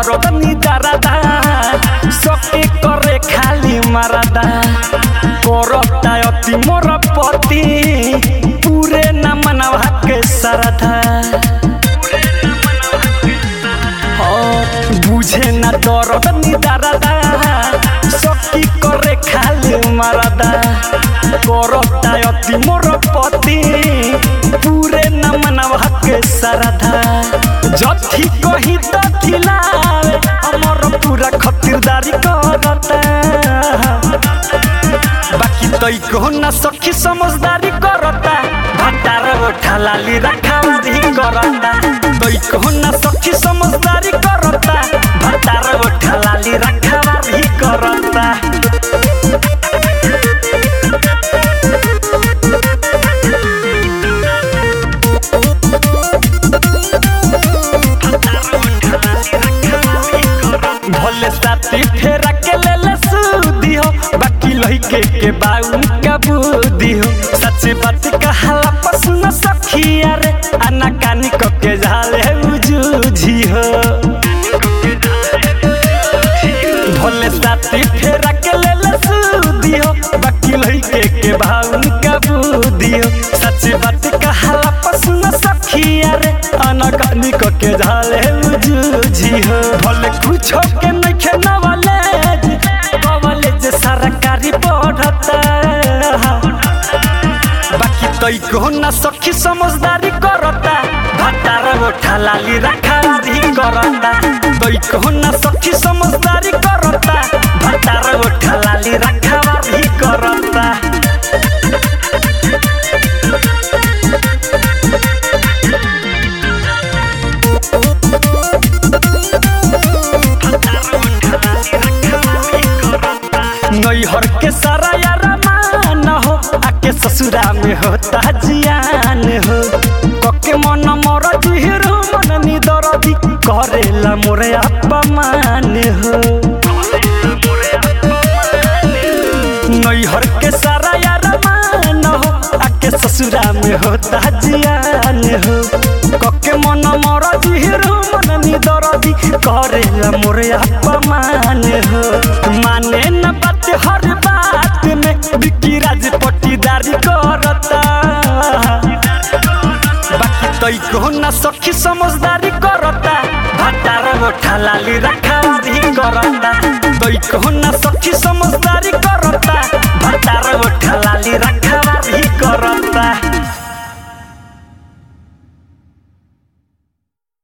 दरद निदारादा सके करे खाली मारादा करता अति मोर पति पूरे न मनवा के सरधा बुझे न दरद निदारादा सकी करे खाली मारादा करता अति मोर पति पूरे न मनवा के सरधा जथी कही तथी लावे हमर पूरा खतिरदारी करता बाकी तई को न सखी समझदारी करता भटार गोठा लाली रखावारी करता तई को न सखी समझदारी करता भटार गोठा लाली रखावारी करता भले साथी फेरा के ले ले सूदी हो बाकी लइके के बाऊ का बुद्धि हो सच्ची बात कहाला पसंद सखिया रे आना कानी को के झाले उजूझी हो भले साथी फेरा के ले ले सूदी हो बाकी लइके के बाऊ का बुद्धि हो सच्ची बात कहाला पसंद सखिया रे आना कानी को के झाले उजूझी हो भले कुछ के नहीं खेना वाले कॉलेज सरकारी पढ़ता बाकी तई को ना सखी समझदारी करता भटार गोठा लाली रखावारी करता तई को ना सखी समझदारी करता भटार गोठा लाली रखावारी करता नैहर के सारा यारा मान हो आके ससुरा में होता जियान हो कके मन मोर जिहिरो मन निदरदी करेला मोरे अपमान हो नैहर के सारा यारा मान हो आके ससुरा में होता जियान हो कके मन मोर जिहिरो मन निदरदी करेला मोरे अपमान हो माने न बात हर बात में बिकी राज पट्टीदारी करता बाकी तई को न सखी समझदारी करता भटार गोठा लाली रखावारी करता तई को न सखी समझदारी करता भटार गोठा लाली रखावारी करता